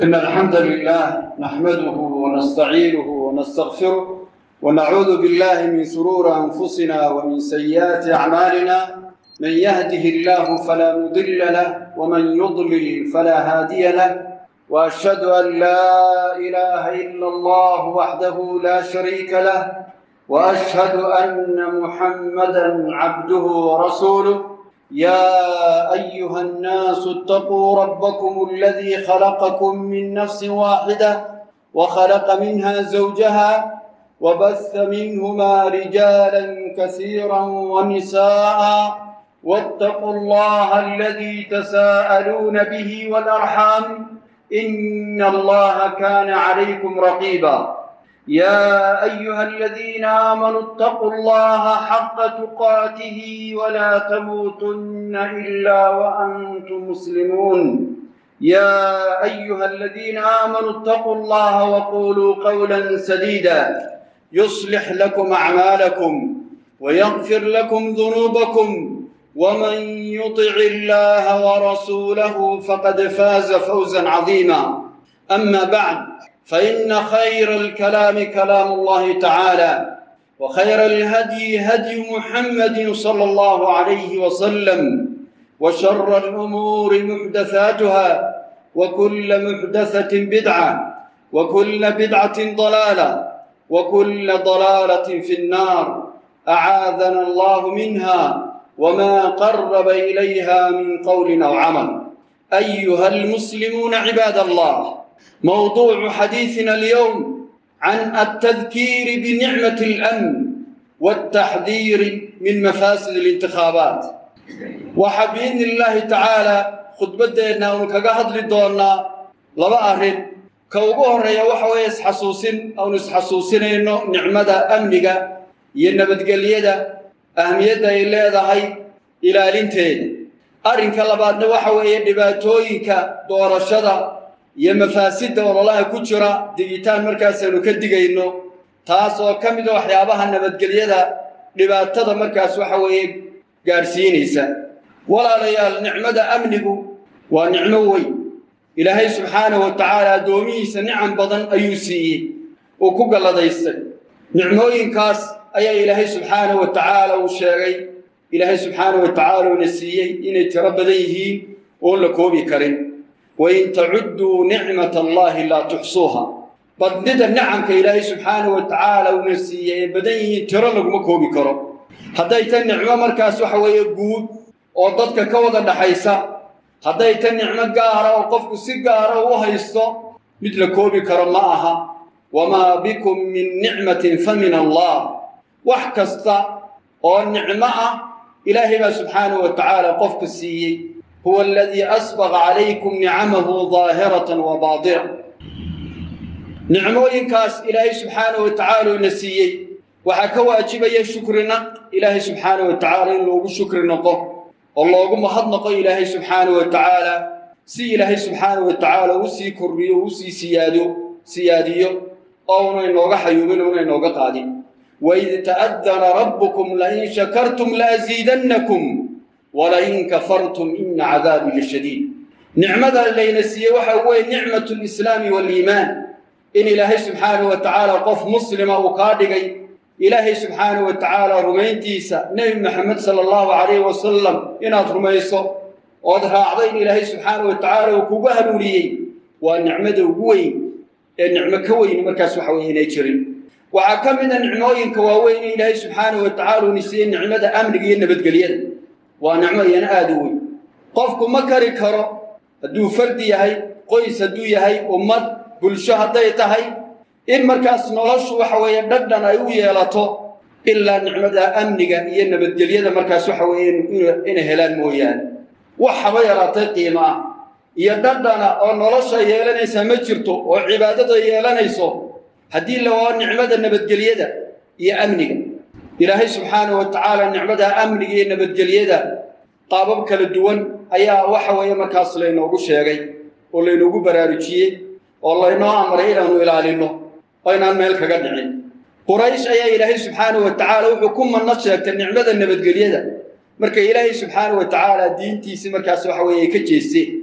إن الحمد لله نحمده ونستعينه ونستغفره ونعوذ بالله من شرور أنفسنا ومن سيئات أعمالنا من يهده الله فلا مضل له ومن يضلل فلا هادي له وأشهد أن لا إله إلا الله وحده لا شريك له وأشهد أن محمدا عبده ورسوله يا أيها الناس اتقوا ربكم الذي خلقكم من نفس واحدة وخلق منها زوجها وبث منهما رجالا كثيرا ونساء واتقوا الله الذي تساءلون به والأرحام إن الله كان عليكم رقيبا يا أيها الذين آمنوا اتقوا الله حق تقاته ولا تموتن إلا وأنتم مسلمون يا أيها الذين آمنوا اتقوا الله وقولوا قولا سديدا يصلح لكم أعمالكم ويغفر لكم ذنوبكم ومن يطع الله ورسوله فقد فاز فوزا عظيما أما بعد فإن خير الكلام كلام الله تعالى وخير الهدي هدي محمد صلى الله عليه وسلم وشر الأمور محدثاتها وكل محدثة بدعة وكل بدعة ضلالة وكل ضلالة في النار أعاذنا الله منها وما قرب إليها من قول أو عمل أيها المسلمون عباد الله موضوع حديثنا اليوم عن التذكير بنعمة الأمن والتحذير من مفاسد الانتخابات وحبين الله تعالى خطبتنا ونكاقهد لدونا لبا أهل كوغو هريا وحوي اسحسوسين أو نسحسوسين إنه نعمة أمنك ينبتقليدا أهمية إلا هاي إلى لنتين أرنك لبادنا وحوي دباتوينك دور الشدى iyo mafaasidda ololaha ku jira digitaan markaasaynu ka digayno taas oo ka mid a waxyaabaha nabadgelyada dhibaatada markaas waxa weeye gaadhsiinaysa walaalayaal nicmada amnigu waa nicmo weyn ilaahay subxaanahu wa tacaala addoomihiisa nicam badan ayuu siiyey uu ku galladaystay nicmooyinkaas ayaa ilaahay subxaanahu wa tacaala uu sheegay ilaahay subxaanahu wa tacaala uuna siiyey inay tiro badan yihiin oon la koobi karin wain tacudduu nicmat allahi laa tuxsuuha badnida nicamka ilaahay subxaanahu wa tacaala uuna siiyey ee badan yihiin tiro laguma koobi karo hadday ta nicmo markaas waxa weeye guud oo dadka ka wada dhaxaysa hadday ta nicmo gaara oo qofku si gaara u haysto mid la koobi karo ma aha wamaa bikum min nicmatin fa min allah wax kasta oo nicmo ah ilaahay baa subxaanahu wa tacaala qofka siiyey هو الذي أسبغ عليكم نعمه ظاهرة وباطنة نعموينكاس إلهي سبحانه وتعالى نسيي وحكا واجبيا شكرنا إلهي سبحانه وتعالى إنه شكر نقه والله ما نقه إلهي سبحانه وتعالى سي إلهي سبحانه وتعالى وسي كربيه وسي سيادو سياديو أو نوغا حيوبين ونوغا قادم وإذ تأذن ربكم لئن شكرتم لأزيدنكم ولئن كفرتم إن عذابي لشديد نعمة اللي نسيه وحوي نعمة الإسلام والإيمان إن إلهي سبحانه وتعالى قف مسلم وقادقي إلهي سبحانه وتعالى رمينتيسا نبي محمد صلى الله عليه وسلم إن رميسو وضها عضين إلهي سبحانه وتعالى وكوبها لولي والنعمة وقوين النعمة كوين مركز وحوي نيتشرين وعكمنا نعموين كواوين إلهي سبحانه وتعالى نسيه نعمة أمن قينا بدقليين waa nicmo iyana aada u weyn qofku ma kari karo hadduu fardi yahay qoys hadduu yahay ummad bulsho hadday tahay in markaas noloshu waxa weeye dhadhan ay u yeelato ilaa nicmada amniga iyo nabadgelyada markaas waxa weeye inay helaan mooyaane wax haba yaraatay qiimo ah iyo dhadhana oo nolosha yeelanaysaa ma jirto oo cibaadada yeelanayso haddii la waa nicmada nabadgelyada iyo amniga ilaahay subxaanahu wa tacaala nicmada amniga iyo nabadgelyada qaabab kala duwan ayaa waxa weeye markaas laynoogu sheegay oo laynoogu baraarujiyey oo laynoo amray inaanu ilaalinno oo inaan meel kaga dhicin quraysh ayaa ilaahay subxaanahu wa tacaala wuxuu ku manno sheegtay nicmada nabadgelyada marka ilaahay subxaanahu wa tacaala diintiisii markaas waxa weeye ay ka jeesteen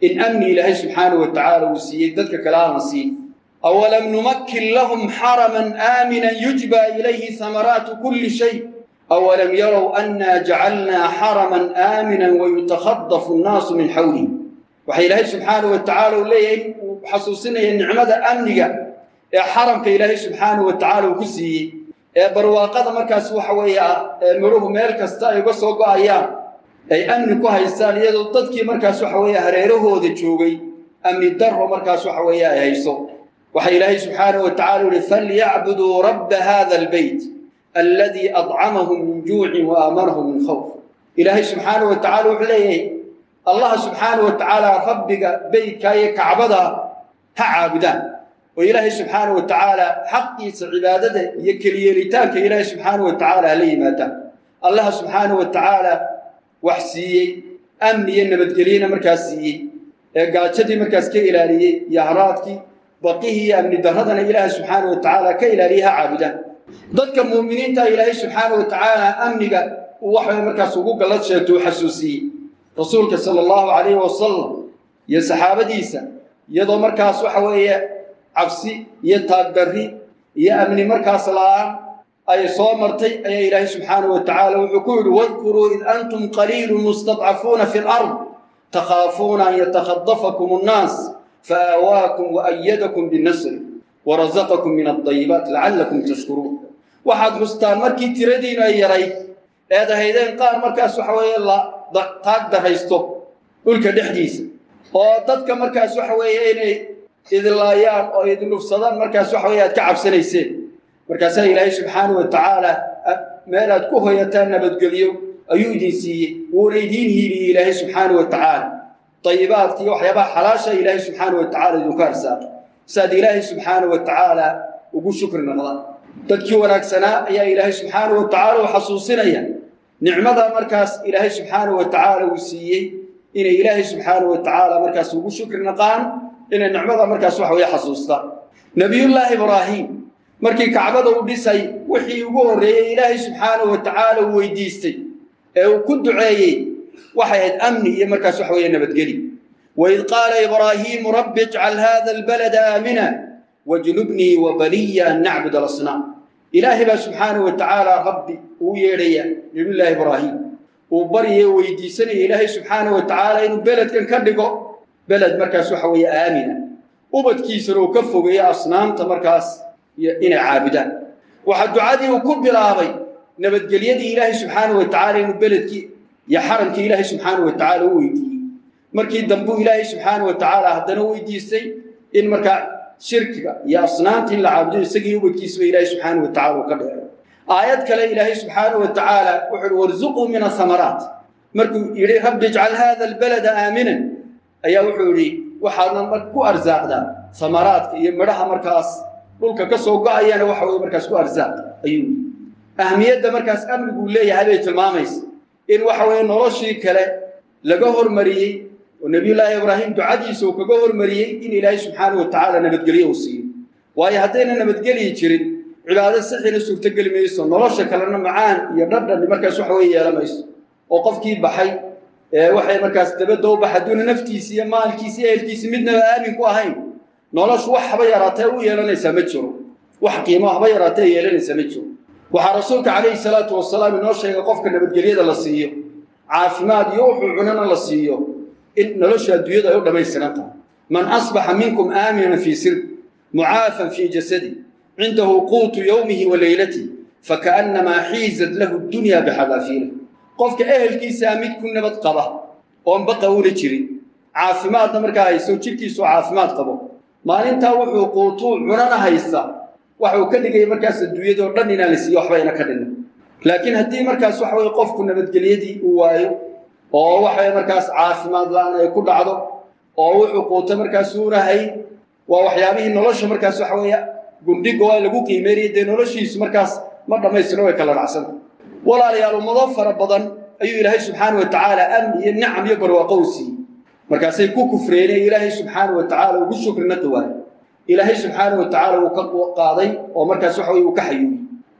in amni ilaahay subxaanahu wa tacaala uu siiyey dadka kale aan la siin awalam numakkin lahum xaraman aaminan yujba ilayhi hamaraatu kulli shay awalam yarow annaa jacalnaa xaraman aaminan wayutakhadafu annaasu min xawlihi waxaa ilaahay subxaanahu wa tacaala uu leeyahay in uu xasuusinaya nicmada amniga ee xaramka ilaahay subxaanahu wa tacaala uu ku siiyey ee barwaaqada markaas waxa weeye ah ee midhuhu meel kasta ay uga soo go'ayaan ay amni ku haystaan iyadoo dadkii markaas waxa weeye hareerahooda joogay amni darro markaas waxa weeye ay hayso waxaa ilaahay subxaanahu wa tacala uhi falyacbuduu rabba hada albeyt alladii adcamahum min juucin wa aamanahum min khawf ilaahay subxaanahu wa tacala wuxuu leeyahay allaha subxaanahu wa tacaala rabbiga beytka iyo kacbada ha caabudaan oo ilaahay subxaanahu wa tacaala xaqiisa cibaadada iyo keliyeelitaanka ilaahay subxaanahu wa tacaala hala yimaadaan allaha subxaanahu wa tacaala wax siiyey amni iyo nabadgelyena markaas siiyey ee gaajadii markaas ka ilaaliyey iyo haraadkii baqihii iyo amni darradana ilaahay subxaanahu wa tacaala ka ilaaliyey ha caabudaan dadka muuminiinta ilaahay subxaanahu wa tacaala amniga uu waxay markaas ugu gallad sheegto u xasuusiyey rasuulka sala allahu calayhi wasalam iyo saxaabadiisa iyadoo markaas waxa weeye cabsi iyo taagdarri iyo amni markaas la'aan ay soo martay ayaa ilaahay subxaanahu wa tacaala wuxuu ku yidhi wadkuruu id antum qaliilun mustadcafuuna fi lard takhaafuuna an yatakhadafakum annaas faawaakum waayadakum binasri warazaqakum min aldayibaat lacallakum tashkuruun waxaad xustaan markii tiradiinu ay yarayd eed ahaydeen qaar markaas waxa weeye la taag daraysto dhulka dhexdiisa oo dadka markaas waxa weeye inay idlaayaan oo idlufsadaan markaas waxa weye aad ka cabsanayseen markaasaa ilaahay subxaanahu wa tacaala meel aad ku hoyataan nabadgelyo ayuu idin siiyey wuuna idiin hiiliyey ilaahay subxaanahu wa tacaala dayibaadka iyo waxyaabaha xalaasha ilaahay subxaanahu wa tacala idinku arsaaqay saaad ilaahay subxaanahu wa tacaala ugu shukri noqdaan dadkii wanaagsanaa ayaa ilaahay subxaanahu wa tacaala u xasuusinaya nicmada markaas ilaahay subxaanahu wa tacaala uu siiyey inay ilaahay subxaanahu wa tacaala markaas ugu shukri naqaan inay nicmada markaas waxa weye xasuustaan nebiyullaahi ibraahim markii kacbada u dhisay wixii ugu horreeyey ilaahay subxaanahu wa tacaala uu weydiistay ee uu ku duceeyey waxay ahayd amni iyo markaas waxa weeye nabadgeli waid qaala ibraahiimu rabbi ijcal hada albalada aamina wajnubnii wa baniya an nacbud alasnaam ilaahay baa subxaanahu wa tacaala rabbi uu yeedhaya nebiyullaahi ibraahim uu baryaye weydiisanaya ilaahay subxaanahu wa tacaala inuu beledkan ka dhigo beled markaas waxa weeye aamina ubadkiisana uu ka fogeeyo asnaamta markaas inay caabudaan waxaa ducadii uu ku bilaabay nabadgelyadii ilaahay subxaanahu wa tacaala inuu beledkii iyo xaramkii ilaahay subxaanahu wa tacaala u weydiiyey markii dambuu ilaahay subxaanahu wa tacaala haddana weydiistay in markaa shirkiga iyo asnaamta in la caabudo isagii ubadkiisaba ilaahay subxaanahu wa tacala uu ka dheero aayad kale ilaahay subxaanahu wa tacaala wuxuu uhi warzuquu min asamaraat markuu yidhi rabbi ijcal hada albalada aaminan ayaa wuxuu yidhi waxaadna ku arsaaqdaa samaraadka iyo midhaha markaas dhulka ka soo go-ayana waxa weye markaas ku arsaaq ayuu yidhi ahmiyadda markaas amniguu leeyahay bay tilmaamaysa in waxa weeye noloshii kale laga hormariyey oo nebiyullaahi ibraahim ducadiisa uu kaga hormariyey in ilaahay subxaanahu wa tacaala nabadgelyo uu siiyo waayo haddayna nabadgelyi jirin cibaado sixina suurtogeli mayso nolosha kalena macaan iyo dhadhan markaas waxa weye yeela mayso oo qofkii baxay ee waxay markaas dabadda u baxa hadduuna naftiisi iyo maalkiisi iyo ehelkiisi midnaba aamin ku ahayn noloshu wax haba yaraatee u yeelanaysaa ma jiro wax qiimo haba yaraatee yeelanaysaa ma jiro waxaa rasuulka calayhi salaatu wasalaam inoo sheegay qofka nabadgelyada la siiyo caafimaad iyo wuxuu cunana la siiyo in nolosha adduunyada ay u dhammaystiran tahay man asbaxa minkum aaminan fii sirbi mucaafan fii jasadi cindahu quutu yowmihi wa leylatihi fakaannamaa xiizat lahu dunya bixadaafiila qofka ehelkiisaa mid ku nabad qaba oon baqa una jirin caafimaadna markaa hayso jidhkiisoo caafimaad qabo maalintaa wuxuu quutuu cunana haysta waxuu ka dhigaya markaas adduunyadoo dhan inaan la siiyo waxbayna ka dhinna laakiin haddii markaas waxa weye qofku nabadgelyadii uu waayo oo waxaweye markaas caafimaad la-aan ay ku dhacdo oo wuxuu quuto markaas uuna hayn waa waxyaabihii nolosha markaas waxa weeye gundhigo lagu qiimeynaya dee noloshiisu markaas ma dhammaystiro way kala dhacsanta walaalayaal ummado fara badan ayuu ilaahay subxaana wa tacaala amni iyo nicam iyo barwaaqo u siiyey markaasay ku kufreeneen ilaahay subxaana wa tacaala ugu shukrina dawaay ilaahay subxaana wa tacaala uu ka qaaday oo markaas waxa weye uu ka xayuuyi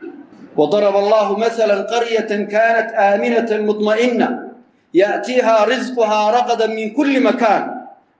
وضرب الله مثلا قرية كانت آمنة مطمئنة يأتيها رزقها رغدا من كل مكان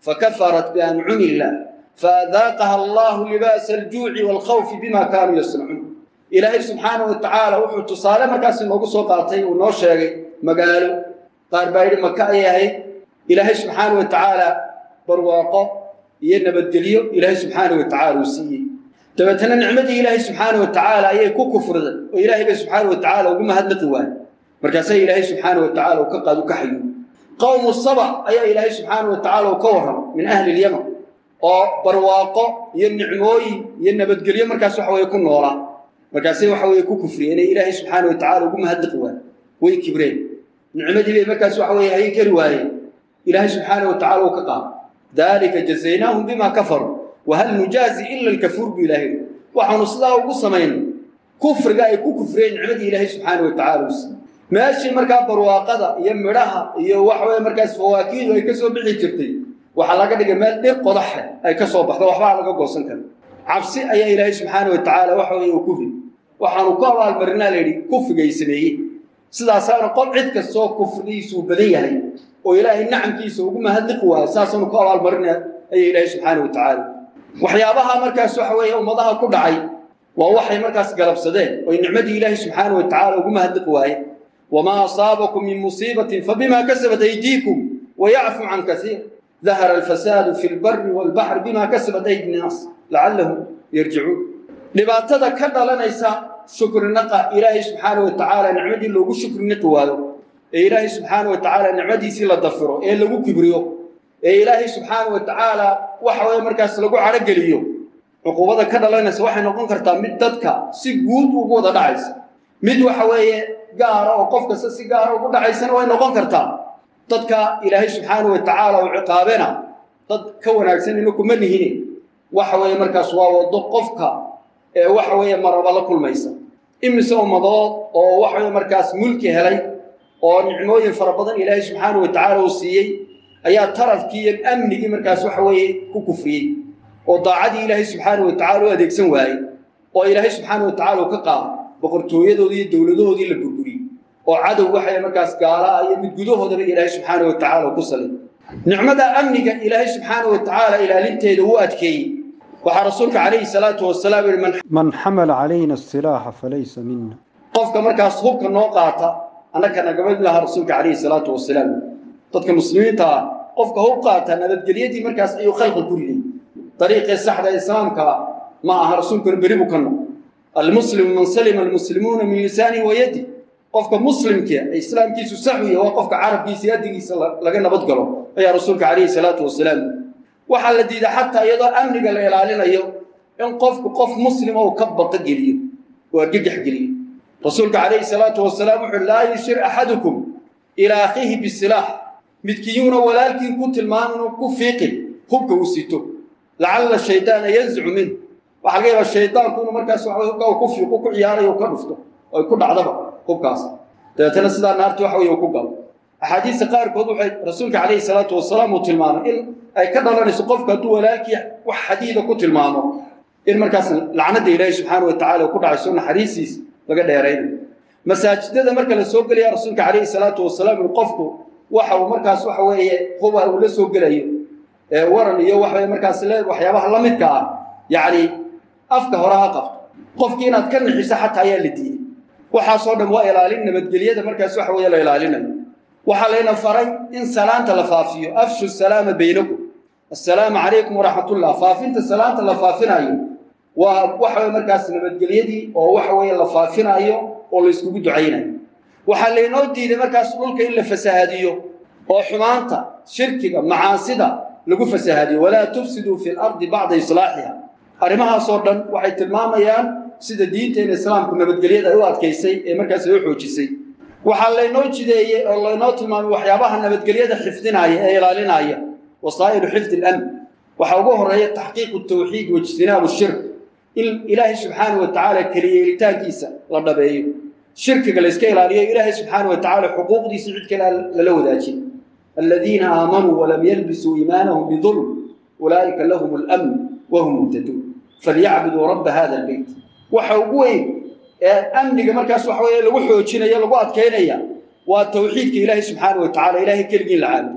fakafarat biancumi illah faadaaqaha allahu libaasa aljuuci waalkhawfi bima kaanuu yasnacuun ilaahay subxaanahu wa tacaala wuxuu tusaale markaas inoogu soo qaatay uu noo sheegay magaalo qaar baa yidhi maka ayay ahayd ilaahay subxaanahu wa tacaala barwaaqo iyo nabadgelyo ilaahay subxaanahu wa tacaala uu siiyey dabeetana nicmadii ilaahay subxaanahu wa tacaala ayay ku kufriday oo ilaahay bay subxaanahu wa tacaala ugu mahadnaqi waayey markaasaa ilaahay subxaanahu wa tacaala uu ka qaad u ka xayo qowmu saba ayaa ilaahay subxaanahu wa tacaala uu ka warramay min ahli ilyaman oo barwaaqo iyo nicmooyin iyo nabadgelyo markaas waxa weye ku noolaa markaasay waxa weye ku kufriyeen inay ilaahay subxaanahu wa tacaala ugu mahadnaqi waayey way kibreen nicmadii bay markaas waxa weye hayn kari waayeen ilaahay subxaanahu wa tacala uu ka qaado dalika jazaynaahum bima kafaruu wahal nujaazi ila alkafuur bu ilahay waxaanu sidaa ugu samaynay kufriga ay ku kufriyeen nicmadii ilaahay subxaanahu wa tacala uu siiyey meeshii markaa barwaaqada iyo midhaha iyo waxa weye markaas fawaakiidu ay ka soo bixi jirtay waxaa laga dhigay meel dhir qodaxe ay ka soo baxdo waxbaa laga goosan kara cabsi ayaa ilaahay subxaana wa tacaala waxa weye uu ku rid waxaanu ku abaalmarinaa la yidhi kufrigay sameeyey sidaasaana qof cid kastoo kufrigiisuu badan yahay oo ilaahay nacamkiisa ugu mahadliqi waayo saasaanu ku abaalmarinaa ayaa ilaahay subxaana wa tacaala waxyaabaha markaas waxa weeye ummadaha ku dhacay waa waxay markaas galabsadeen oy nicmadii ilaahay subxaana wa tacaala ugu mahadliqi waayeen wamaa asaabakum min musiibatin fabima kasabat aydiikum wayacfu can kasiir dahara alfasaadu fi lbari walbaxri bima kasabat aydi nnaas lacallahum yarjicuun dhibaatada ka dhalanaysa shukrinaqa ilaahay subxaana wa tacaala nicmadii loogu shukrinaqi waayo ee ilaahay subxaana wa tacaala nicmadiisii la dafiro ee lagu kibriyo ee ilaahay subxaana wa tacaala waxa weye markaas lagu cadhogeliyo cuquubada ka dhalanaysa waxay noqon kartaa mid dadka si guud ugu wada dhacaysa mid waxa weeye gaara oo qof kasta si gaara ugu dhacaysana way noqon kartaa dadka ilaahay subxaana wa tacaala uu ciqaabena dad ka wanaagsan ina kuma nihine waxa weeye markaas waa wado qofka ee waxa weeye maraba la kulmaysa imise ummadood oo waxa weye markaas mulki helay oo nicmooyin fara badan ilaahay subxaana wa tacaala uu siiyey ayaa tarafkii iyo amnigii markaas waxa weeye ku kufriyey oo daacadii ilaahay subxaana wa tacala u adeegsan waayey oo ilaahay subxaana wa tacala uu ka qaado boqortooyadoodii iyo dowladahoodii la burburiyey oo cadow waxay markaas gaala ah iyo mid gudahoodaba ilaahay subxaana wa tacala ku salay nicmada amniga ilaahay subxaana wa tacaala ilaalinteeda uu adkeeyey waxaa rasuulka calayhi salaatu wasalaam yihi man من حمل علينا السلاح فليس منا qofka markaas hubka noo qaata annaka nagama laha rasuulka calayhi salaatu wasalaam dadka muslimiinta ah qofka hub qaata nabadgelyadii markaas ayuu khalqi ku riday dariiqii saxda ee islaamka ma aha rasuulkuna beri buu ka noqo almuslimu man salima almuslimuuna min lisaanihi wa yadi qofka muslimka ee islaamkiisu sax u yahay waa qofka carabkiisa iyo adigiisa la- laga nabad galo ayaa rasuulka calayhi salaatu wasalaam waxaa la diiday xataa iyadoo amniga la ilaalinayo in qofku qof muslima uu ka baqa geliyo oo argagax geliyo rasuulka calayhi salaatu wasalaam wuxuu laa yushir axadukum ilaa akhiihi bisilaax midkiiyuuna walaalkii ku tilmaamin uu ku fiiqin hubka uu sito lacalla shaydaana yanzicu minhu waxaa laga yaabaa shaydaanku inuu markaas waxa hubka uu ku fiiqo ku ciyaarayo uu ka dhufto oo ay ku dhacdaba hubkaas dabeetana sidaa naarta waxa weeye uu ku galo axaadiista qaarkood waxay rasuulka calayhi salaatu wasalaam uu tilmaamay in ay ka dhalanayso qofku hadduu walaalkii wax xadiida ku tilmaamo in markaas lacnada ilaahi subxaana wa tacala ku dhacayso naxariistiis laga dheeraynayo masaajidada marka la soo gelaya rasuulka calayhi salaatu wasalaam in qofku waxa uu markaas waxa weeye huba uu la soo gelayo ee waran iyo waxa weye markaas le waxyaabaha la midka ah yacni afka hore ha qabto qofkii inaad ka nixiso xataa ayaa la diiday waxaasoo dhan waa ilaalin nabadgelyada markaas waxa weeye la ilaalinayo waxaa layna faray in salaanta la faafiyo afshu salaama baynakum assalaamu calaykum waraxmatullah faafinta salaanta la faafinayo waa waxa weye markaas nabadgelyadii oo waxa weeye la faafinayo oo la iskugu ducaynayo waxaa laynoo diiday markaas dhulka in la fasahaadiyo oo xumaanta shirkiga macaasida lagu fasahaadiyo walaa tufsiduu fi lardi bacda islaaxiha arrimahaasoo dhan waxay tilmaamayaan sida diinteena islaamku nabadgelyada ay u adkaysay ee markaas ay u xoojisay waxaa laynoo jideeyey oo laynoo tilmaamay waxyaabaha nabadgelyada xifdinaya ee ilaalinaya wasaa'ilu xifdi اlamn waxaa ugu horeeya taxqiiqu tawxiid waijtinaabu shirk in ilaahay subxaana wa tacaala keliyeelitaankiisa la dhabeeyo shirkiga la iska ilaaliyo ilaahay subxaana wa tacaala xuquuqdiisa cid kale lala wadaajiyo aladiina aamanuu walam yalbisuu iimaanahum bidulm ulaa'ika lahum اlamn wahum muhtaduun falyacbuduu rabba hada albeyt waxa ugu weyn ee amniga markaas waxa weeye lagu xoojinayo lagu adkaynaya waa tawxiidka ilaahay subxaana wa tacala ilaahay keligii la caabudo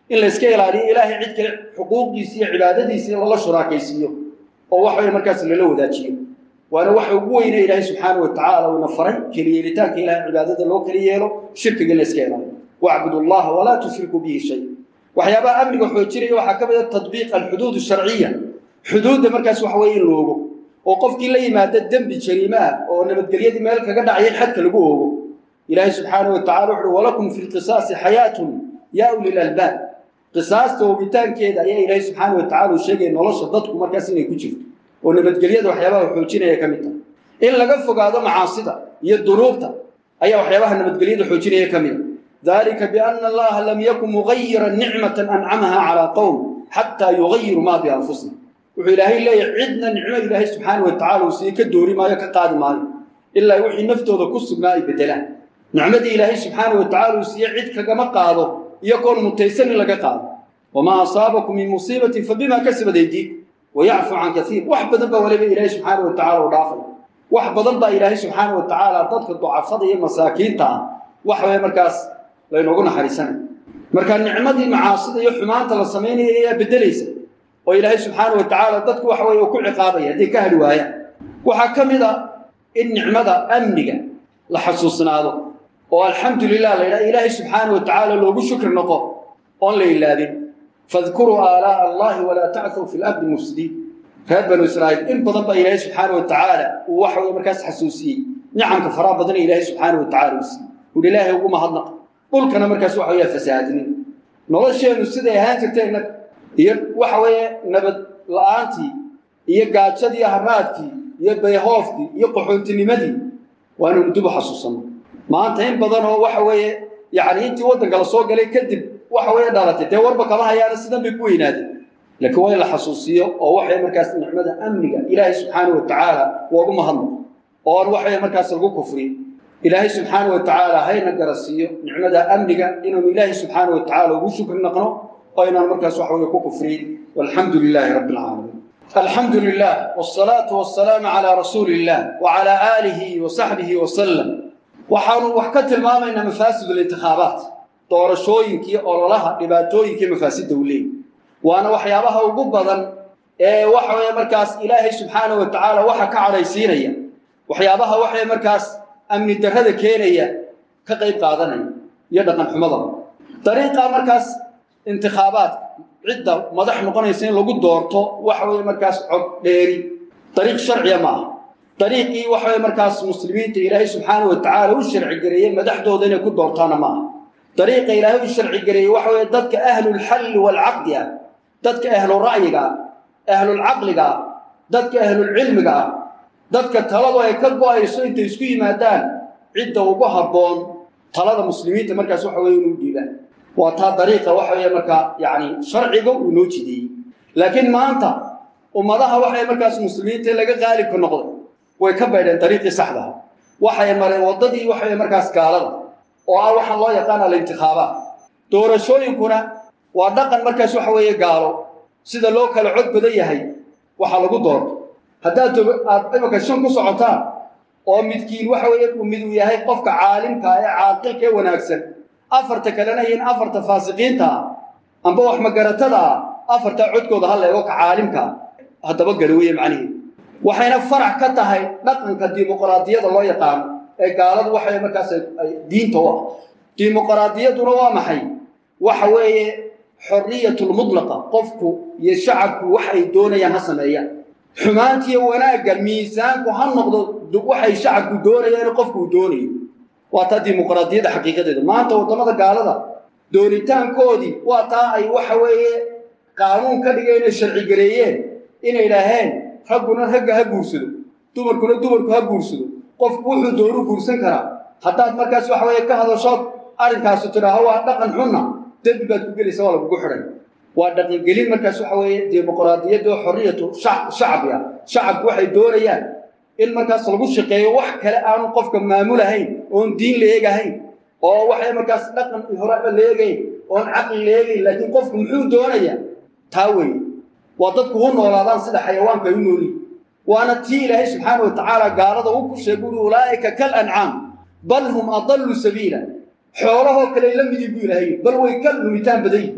in la iska ilaaliyo ilaahay cid kale xuquuqdiisa iyo cibaadadiisa lala shuraakaysiiyo oo wax weeye markaas lala wadaajiyo waana waxa ugu weyne ilaahay subxaana wa tacaala uuna faray keliyeelitaanka ilahay cibaadada loo keli yeelo shirkiga in la iska ilaaliyo wacbudu allaha walaa tushrikuu bihi shay waxyaabaha amniga xoojinaya waxaa ka mid a tadbiiq alxuduud sharciya xuduudda markaas waxa weeye in la ogo oo qofkii la yimaada dembi jariime ah oo nabadgelyadii meel kaga dhacya in xadka lagu oogo ilaahay subxaana wa tacala wuxuuhi walakum fi lqisaasi xayaatun yaa uli lalbaab qisaasta oogitaankeeda ayaa ilaahay subxaana wa tacala uu sheegaya nolosha dadku markaas inay ku jirto oo nabadgelyada waxyaabaha xoojinaya ka mid tahay in laga fogaado macaasida iyo dunuubta ayaa waxyaabaha nabadgelyada xoojinaya ka mid a dalika biana allaha lam yakun mugayiran nicmatan ancamaha calaa qowm xataa yugayiru maa bianfusihim wuxuu ilaahay leeyahay cidna nicmo ilaahay subxaana wa tacala uu sii ka doori maayo ka qaadi maayo ilaa wixii naftooda ku sugnaa ay bedelaan nicmadii ilaahay subxaana wa tacala uu siiye cid kagama qaado iyagoon mutaysan in laga qaado wamaa asaabakum min musiibatin fabimaa kasabat aydiikum wayacfu can kaiir wax badan baa waliba ilaahay subxaana wa tacala u dhaafay wax badan baa ilaahay subxaana wa tacaala dadka ducafada iyo masaakiinta ah wax way markaas laynoogu naxariisanay marka nicmadii macaasida iyo xumaanta la samaynaya ayaa bedelaysa oo ilaahay subxaana wa tacaala dadku waxa weye ku ciqaabaya hadday ka hali waayaan waxaa ka mid a in nicmada amniga la xasuusnaado oo alxamdu lilah la yidhaha ilaahay subxaana wa tacaala loogu shukri noqo oon la ilaabin fadkuruu aalaa'a allahi walaa tacthaw fi lardi mufsidiin reer banu israa'iil in badan baa ilaahay subxaana wa tacaala uu waxa weye markaas xasuusiyey nicamka faraha badan ee ilaahay subxaana wa tacala uu siiyey uhi ilaahay ugu mahadnaq dhulkana markaas waxa weeya fasaadinin nolosheennu siday ahaan jirtay innaga iyo waxa weeye nabad la-aantii iyo gaajadii haraadkii iyo bayhoofkii iyo qaxootinimadii waanaynu dib u xasuusanno maanta in badan oo waxa weeye yacni intii waddanka la soo galay kadib waxa weeye dhalatay dee warba kama hayaana sidan bay ku weynaadeen laakiin waa in la xasuusiyo oo waxay markaas nicmada amniga ilaahay subxaana wa tacaala loogu mahadnaqo oon waxay markaas lagu kufriyo ilaahay subxaana wa tacaala hayna garasiiyo nicmada amniga inaanu ilaahay subxaana wa tacaala ugu shukri naqno oo inaan markaas waxa weye ku kufriyin walxamdu lilaahi rabbi alcaalamiin alxamdu lilah wsalaatu wasalaamu calaa rasuuli illah wacalaa aalihi wa saxbihi wasalam waxaanu wax ka tilmaamaynaa mafaasid lintikhaabaat doorashooyinkii ololaha dhibaatooyinkii mafaasidda uu leeyay waana waxyaabaha ugu badan ee waxa weye markaas ilaahay subxaana wa tacaala waxa ka cadhaysiinaya waxyaabaha waxay markaas amni darrada keenaya ka qayb qaadanaya iyo dhaqan xumadaba dariiqa markaas intikhaabaadka cidda madax noqonaysa in lagu doorto waxa weye markaas cod dheeri dariiq sharciya ma aha dariiqii waxa weye markaas muslimiinta ilaahay subxaana wa tacaala u sharci gareeyey madaxdooda inay ku doortaana ma aha dariiqa ilaahay u sharci gareeyey waxa weye dadka ahlulxalli waalcaqdi ah dadka ahlu ra'yiga ah ahlulcaqliga ah dadka ahlulcilmiga ah dadka taladu ay ka go-ayso intay isku yimaadaan cidda ugu habboon talada muslimiinta markaas waxa weye inuu dhiibaan waa taa dariiqa waxa weeye markaa yacni sharciga uu noo jideeyey laakiin maanta ummadaha waxay markaas muslimiinta laga qaalibka noqday way ka baydheen dariiqii saxdaha waxay mareen waddadii waxaweye markaas gaalada oo ah waxaa loo yaqaan alintikhaabaat doorashooyinkuna waa dhaqan markaas waxa weeye gaalo sida loo kala cod badan yahay waxaa lagu doorto haddaad aad imaka shan ku socotaan oo midkiin waxa weeye mid uu yahay qofka caalimka ee caaqilka ee wanaagsan afarta kalena yihiin afarta faasiqiinta ah amba wax magaratada ah afartaa codkooda ha leego ka caalimka haddaba garaweye macniheedu waxayna farac ka tahay dhaqanka dimuqraadiyada loo yaqaano ee gaaladu waxay markaas ay diinta u ah dimuqraadiyaduna waa maxay waxa weeye xorriyatulmutlaqa qofku iyo shacabku wax ay doonayaan ha sameeyaan xumaantiiyo wanaagga miisaanku ha noqdo waxay shacabku doonayaan qofku uu doonayo waa taa dimuqraadiyadda xaqiiqadeeda maanta waddamada gaalada doonitaankoodii waa taa ay waxa weeye qaanuun ka dhigeen inay sharci gareeyeen inay idhaaheen ragguna ragga ha guursado dumarkuna dumarku ha guursado qofku wuxuu doonu guursan karaa haddaad markaas waxa weeye ka hadashood arrinkaasu tidhaaho waa dhaqan xunna dembi baad ku gelaysa waa lagugu xidhay waa dhaqangelin markaas waxa weeye dimuqraadiyadda oo xorriyatu shacbi ah shacabku waxay doonayaan in markaas lagu shaqeeyo wax kale aanu qofka maamulahayn oon diin la eegahayn oo waxay markaas dhaqan horeba la eegayn oon caqli la eegayn laakiin qofku muxuu doonayaa taa weeye waa dadku u noolaadaan sida xayawaanka ay u noolyihin waana tii ilaahay subxaana wa tacaala gaalada u ku sheegay uri ulaa'ika kal ancaam bal hum adallu sabiila xoolahoo kale la midii buu ilaahay bal way ka lumitaan badan yihin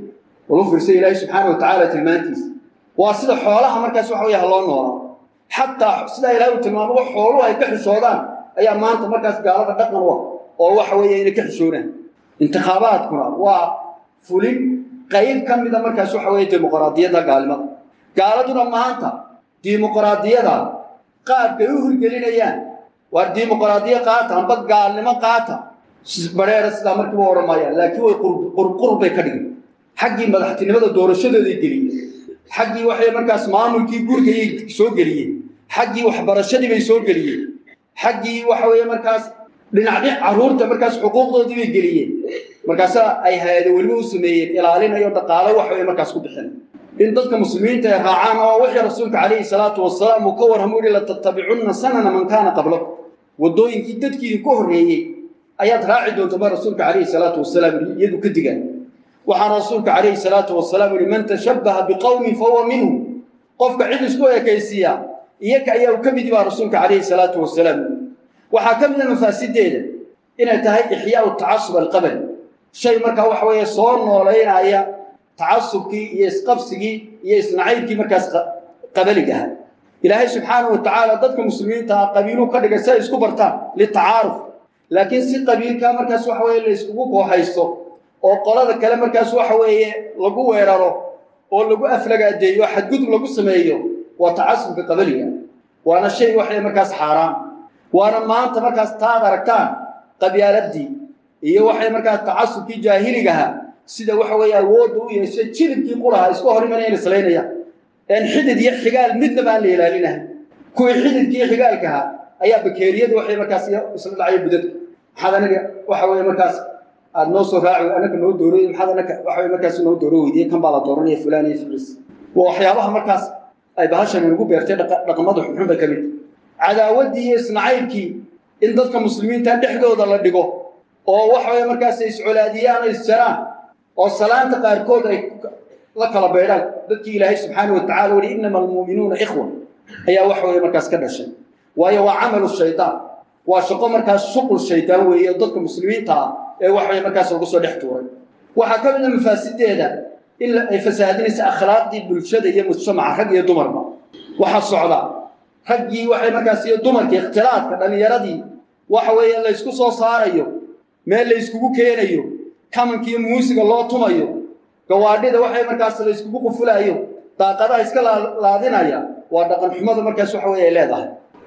walu fiirsa ilaahay subxaana wa tacaala tilmaantiisa waa sida xoolaha markaas waxa weeye ha loo noolaa xataa sidaa ilaahay uu tilmaamo wax xooluhu ay ka xishoodaan ayaa maanta markaas gaalada dhaqan u ah oo waxa weeye inay ka xishoodaan intikhaabaadkuna waa fulin qayb ka mida markaas waxa weeye dimuqraadiyadda gaalnimada gaaladuna maanta dimuqraadiyada qaabkay u hirgelinayaan waa dimuqraadiya qaata amba gaalnimo qaata bareera sidaa markiiba odhan maayaan laakiin way qurqur bay ka dhigin xaggii madaxtinimada doorashadooday geliyeen xaggii waxay markaas maamulkii gurigayay soo geliyeen xaggii waxbarashadii bay soo geliyeen xaggii waxa weeye markaas dhinac dhinac carruurta markaas xuquuqdoodii bay geliyeen markaasaa ay hay-ado weliba u sameeyeen ilaalinayo dhaqaalo waxa weye markaas ku bixin in dadka muslimiinta ay raacaan oo wixii rasuulka calayhi salaatu wasalaam uu ka warramo yihi latattabicunna sanana man kaana qablakum waddooyinkii dadkiidin ka horreeyey ayaad raaci doonta ba rasuulka calayhi salaatu wasalaam yihi iyadu ka digaan waxaana rasuulka calayhi salaatu wasalaam yihi man tashabbaha biqowmin fahuwa minhum qofka cid isku ekaysiiya iyaga ayaa u ka midi baa rasuulka calayhi salaatu wasalaam waxaa ka mida mafaasideeda inay tahay ixyaau tacasub alqabali shay markaa waxa weeye soo noolaynaya tacasubkii iyo isqabsigii iyo isnacaybkii markaas qabaliga ahaa ilaahay subxaanahu wa tacaala dadka muslimiinta ah qabiiluu ka dhigay si ay isku bartaan litacaaruf laakiin si qabiilkaa markaas waxa weeye la iskugu kooxaysto oo qolada kale markaas waxa weeye lagu weeraro oo lagu aflagaadeeyo xadgudub lagu sameeyo waa tacasubka qabaliga waana shay waxay markaas xaaraan waana maanta markaas taad aragtaan qabyaaladii iyo waxay markaas tacasubkii jaahiligaha sida waxa weeye awoodda u yeeshay jilibkii quraha iska hor imanayaan islaynaya een xidid iyo xigaal midnaba aan la ilaalinahay kuwii xididkii xigaalkaha ayaa bakeeriyada waxay markaas isla dhacaya budada maxaad anaga waxa weeye markaas aad noo soo raaci anaga noo dooroy maxaad anaga waxa weye markaas noo dooro weydiye kan baa la dooranaya fulaan iyo fibris waa waxyaabaha markaas ay bahashan inagu beertay dhaqamada xunxun bay ka mid cadaawaddii iyo isnacaybkii in dadka muslimiinta dhexdooda la dhigo oo waxa weye markaas ay iscolaadiyaan ay isjaraan oo salaanta qaarkood ay la kala beydhaan dadkii ilaahay subxaana wa tacala weli inama almuuminuuna ikhwa ayaa waxa weye markaas ka dhashay waayo waa camalu shaydaan waa shaqo markaas shuqul shaydaan weeye dadka muslimiinta ah ee waxa weye markaas lagu soo dhex tuuray waxaa ka mid a mafaasideeda in ay fasaahadinaysa akhlaaqdii bulshada iyo mujtamaca rag iyo dumarba waxaa socda raggii waxay markaas iyo dumarkii ikhtilaadka dhallinyaradii waxa weeye laysku soo saarayo meel layskugu keenayo kamankiiyo muusiga loo tumayo gawaadhida waxay markaas layskugu qufulaayo daaqadaha iska laadinaya waa dhaqan xumada markaas waxa weye ay leedahay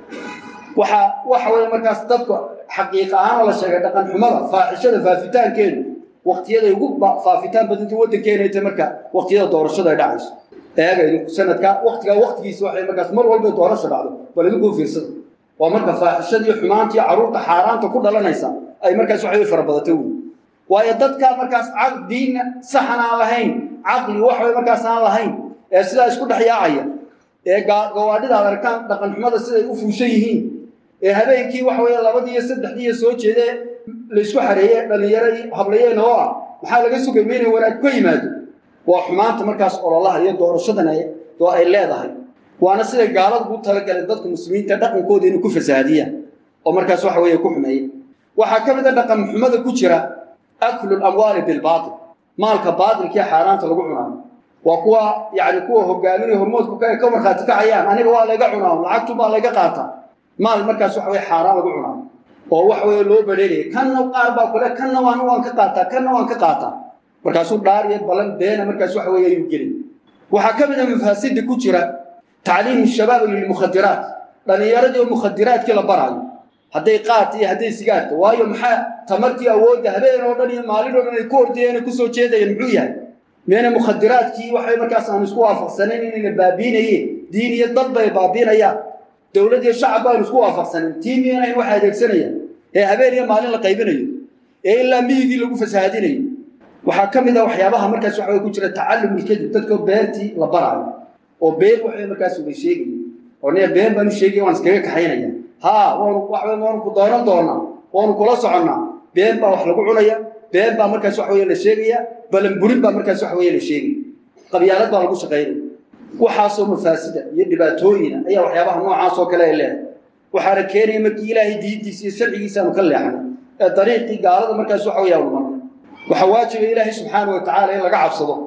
waxa waxa weye markaas dadku xaqiiqa ahaanoo la sheegay dhaqan xumada faaxishada faafitaankeedu waktiyada ugu faafitaan badanta waddankeena ta marka waktiyada doorashada ay dhacayso eega idinku sanadka waktigaa waktigiisa waxay markaas mar walba doorasho dhacdo bal idinkuu fiirsada waa marka faaxishadii xumaantii carruurta xaaraanta ku dhalanaysa ay markaas waxay farabadatay wy waayo dadkaa markaas diinna saxan aan lahayn caqli waxway markaas aan lahayn ee sidaa isku dhex yaacaya ee gawaadhida ad arkaan dhaqan xumada siday u fuushan yihiin ee habeenkii waxa weeye labadii iyo saddexdiiyo soo jeedee laysku xareeye dhallinyaro hablayeen oo ah maxaa laga sugay ma inay wanaag ka yimaado waa xumaanta markaas ololaha iyo doorashadan oo ay leedahay waana siday gaaladu u talagaleen dadka muslimiinta dhaqankooda inay ku fasaadiyaan oo markaas waxa weeye ku xumeeya waxaa ka mid a dhaqan xumada ku jira aklu lamwaali bilbaatil maalka baatilkii xaaraanta lagu cunaayo waa kuwa yani kuwa hogaaminaya hormoodku ka markhaati kacayaan aniga waa layga cunaa lacagtu baa layga qaataa maal markaas waxa weye xaaraan lagu cunaayo oo waxa weye loo badheelaya kanna qaar baa kule kanna waan waan ka qaataa kanna waan ka qaataa markaasuu dhaar iyo balan beena markaas waxa weye ayuu gelin waxaa ka mid a mafaasida ku jira tacliimu shabaabi lilmukhadiraat dhallinyaradii oo mukhadiraadkii la baraayo hadday qaata iyo hadday sigaarta waayo maxaa tamartii awoodda habeen oo dhan iyo maalin oo dhan ay ku ordayeen ay kusoo jeedayeen muxuu yahay meena mukhadiraadkii waxay markaas aan isku waafaqsanayn inayna baabiinayeen diin iyo dad bay baabiinayaan dowlad iyo shacab baanu isku waafaqsanayn tii miyanayn waxa adeegsanayaan ee habeen iyo maalin la qaybinayo ee ilaa miyigii lagu fasahaadinayo waxaa ka mid a waxyaabaha markaas waxa ku jira tacallumulkadib dadkoo beentii la baraayo oo been waxay markaas uga sheegaya oo nia been baanu sheegaya waan iskaga kaxaynaya haa waanu waxwey waanu ku doonan doonaa waanu kula soconnaa been baa wax lagu cunaya been baa markaas waxa weye la sheegaya balanburin baa markaas waxa weye la sheegaya qabyaalad baa lagu shaqaynaya waxaasoo mafaasida iyo dhibaatooyina ayaa waxyaabaha noocaas oo kale ay leedahay waxaana keenaya markii ilaahay diintiisa iyo sharcigiisa aanu ka leexnay ee dariiqii gaalada markaas waxa weye aanu marnay waxaa waajiba ilaahay subxaana wa tacaala in laga cabsado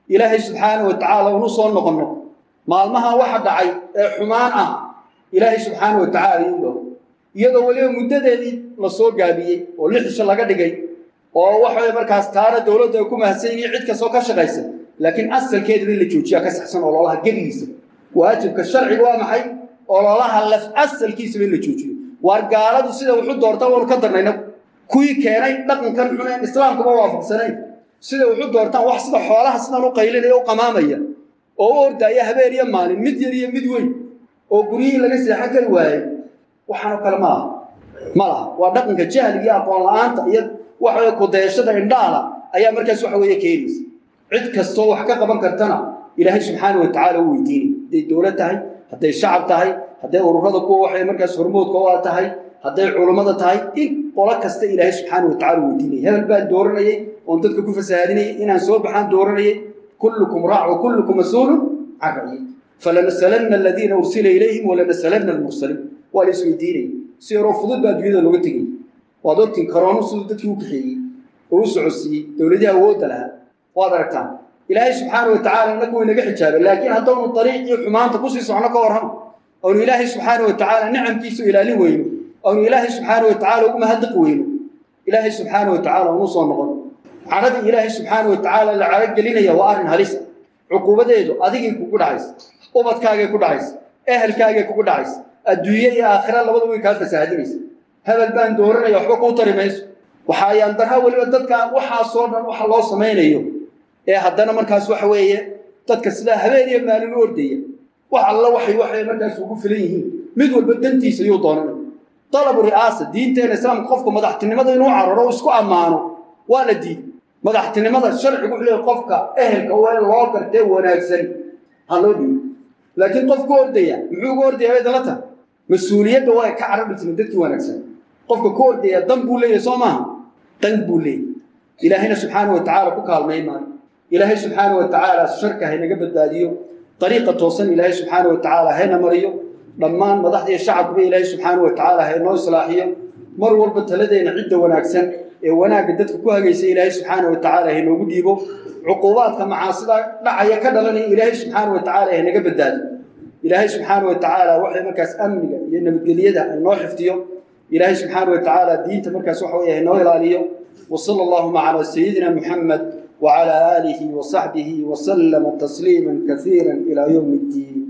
ilaahay subxaana wa tacaala unu soo noqonno maalmahan waxa dhacay ee xumaan ah ilaahay subxaana wa tacaala iu dhow iyadoo weliba muddadeedii la soo gaabiyey oo lixisho laga dhigay oo waxaway markaas taana dowladda ay ku mahadsan yihiin cid kastoo ka shaqaysa laakiin asalkeedaba in la joojiyaa ka saxsan ololaha gebigiisa waajibka sharciga waa maxay ololaha laf asalkiisaba in la joojiyo waar gaaladu sida wuxu doorta waanu ka darnayna kuwii keenay dhaqankan xuneen islaamkuma waafaqsanayn sida wuxu doortaan wax sida xoolaha sidan u qaylinaya u qamaamaya oo u ordaaya habeen iyo maalin mid yar iyo mid weyn oo guryihii laga seexan kari waayey waxaanoo kale ma laha ma laha waa dhaqanka jahliga iyo aqoon la-aanta iyo waxaweye kudeeshada indhaala ayaa markaas waxa weeye keenaysa cid kastoo wax ka qaban kartana ilaahay subxaana wa tacaala u weydiinay hadday dowlad tahay hadday shacab tahay hadday ururada kuwa waxay markaas hormoodka u a tahay hadday culummada tahay in qolo kasta ilaahay subxaana wa tacala u weydiinaya hebel baan dooranayay oon dadka ku fasahaadinayay inaan soo baxaan dooranayay kullukum raac wa kullukum mas-uulun can ra'yi falanasalanna aladiina ursila ilayhim walanasalanna almursaliin waa la isweydiinaya si yaroo fudud baa adduunyada looga tegay waad ogtiin karoonu siduu dadkii u kaxeeyey oo u socodsiiyey dowladihii awoodda lahaa waad aragtaan ilaahay subxaana wa tacala inagu inaga xijaabay laakiin haddaynu dariiqii xumaanta kusii socno ka warramo oonu ilaahay subxaana wa tacaala nicamkiisu ilaalin weyno oonu ilaahay subxaana wa tacala ugu mahadnaq weyno ilaahay subxaana wa tacala unu soo noqon cadhadii ilaahay subxaana wa tacaala la cadho gelinaya waa arrin halisa cuquubadeedu adigay kugu dhacaysa ubadkaagay ku dhacaysa ehelkaagay kugu dhacaysa adduunye iyo aakhira labada way kaa fasaahadinaysa hebel baan dooranaya waxba kuu tari mayso waxaa ayaan darha weliba dadka waxaasoo dhan waxa loo samaynayo ee haddana markaas waxa weeye dadka sidaa habeen iyo maalin u ordaya wax alla waxay waxay markaas ugu filan yihiin mid walba dantiisa yuu doonanay dalabu ri'aasa diinteena islaamka qofka madaxtinimada inuu cararo o isku ammaano waa la diiday madaxtinimada sharcigu wuxuu leeyahy qofka ehelka waa in loo gartee wanaagsan ha loo dhiibo laakiin qof ku ordaya muxuu uga ordaya bay dala tahay mas-uuliyadda waa ka carari jirin dadkii wanaagsan qofka ku ordaya dan buu leeyahay soo maaha dan buu leeyahy ilaahayna subxaana wa tacaala ku kaalmay maayo ilaahay subxaana wa tacaala sharka haynaga badbaadiyo dariiqa toosan ilaahay subxaana wa tacaala hayna mariyo dhammaan madaxda iyo shacabkuba ilaahay subxaana wa tacaala haynoo islaaxiyo mar walba taladeena cidda wanaagsan ee wanaagga dadka ku hagaysa ilaahay subxaana wa tacaala haynoogu dhiibo cuquubaadka macaasida dhacaya ka dhalanaya ilaahay subxaana wa tacaala haynaga badbaadiyo ilaahay subxaana wa tacaala waxay markaas amniga iyo nabadgelyada haynoo xifdiyo ilaahay subxaana wa tacaala diinta markaas waxa weye haynoo ilaaliyo وصلى اللهم على سيدنا محمد وعلى آله وصحبه وسلم تسليما كثيرا إلى يوم الدين